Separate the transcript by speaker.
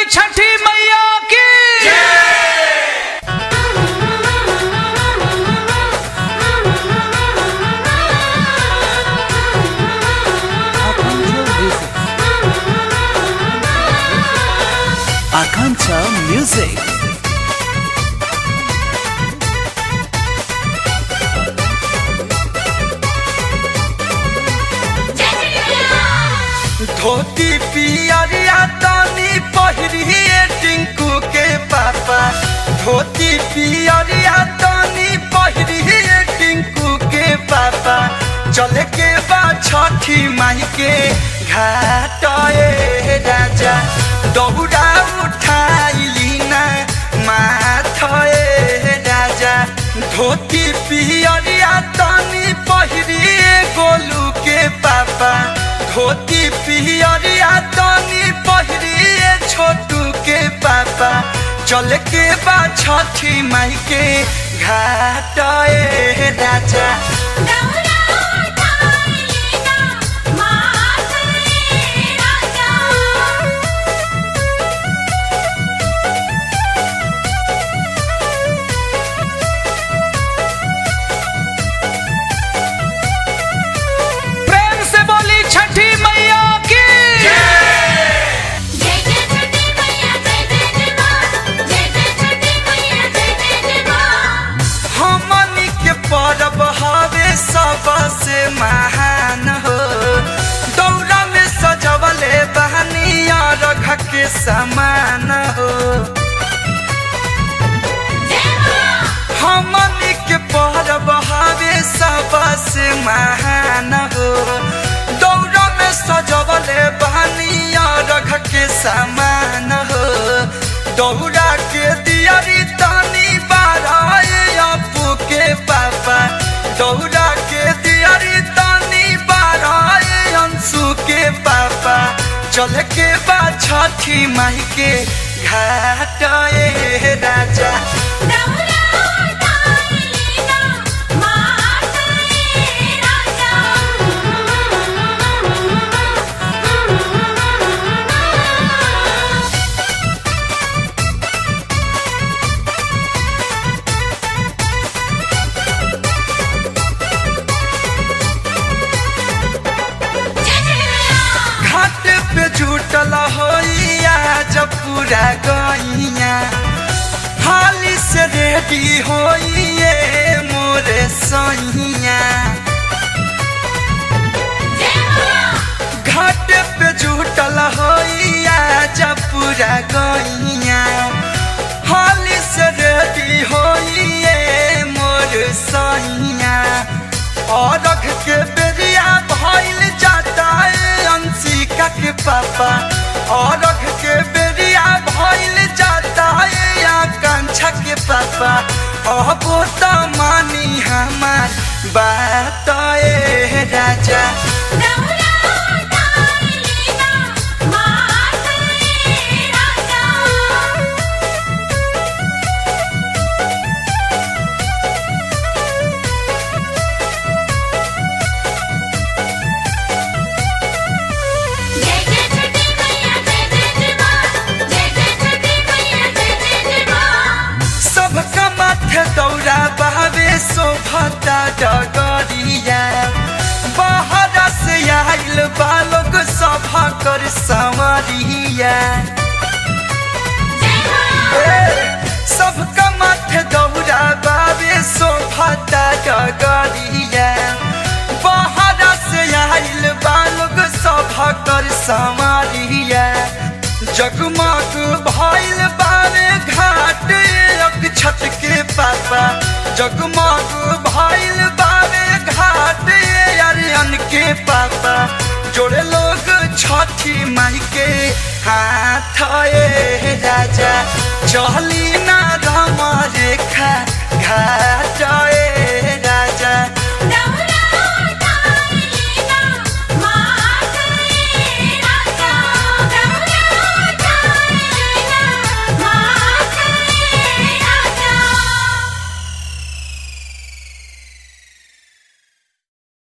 Speaker 1: बोली छठी मैया की
Speaker 2: Akancha Music.
Speaker 3: धोती पियरिया तनी पहिरिए टिंकू के पापा धोती पियरिया तनी पहिरिए टिंकू के पापा चले के बा छठी माई के घाट ए राजा दौड़ा उठाइली ना माथ ए राजा धोती पियरिया तनी पहिरिए गोलू के पापा धोती पियरिया तनी पहिरिए छोटू के पापा चल के बा छठी माई के घाट ए राजा
Speaker 1: प्रेम से बोली छठी मैया की
Speaker 3: हमनी के परब हवे सबसे महान हो दौरा में सजवले बहनिया रख के समान हो हमनी के परब हवे सबसे महान हो दौरा में सजवले बहनिया रख के समान हो दौरा के दियरी तनी बाराए अपू के पापा दौरा के दियरी तनी बाराए अंशु के पापा चल के बा छठी माई के घाट ए राजा घाट पे जुटल होइया जब पूरा गइया हाली से रेडी होइए मोरे सैया घाट पे जुटल होइया जब पूरा गइया हाली से रेडी होइए मोर सैया और रख के बेरिया भइल जाता है अंशिका के पापा और रख के बेरिया भइल जाता है आकांक्षा के पापा अब तो मानी हमार बात ए राजा सबका माथे दौरा बहावे शोभता डगरिया बाहर से आइल बालोग सभा कर संवरिया सबका माथे दौरा बाबे शोभता डगरिया बाहर से आइल बालोग सभा कर संवरिया जगमग भइल बारे घाट एक छत के पापा जगमग भइल बारे घाट अरियन के पापा जोड़े लोग छठी माई के हाथ ए राजा चली ना राम रेखा घाट ए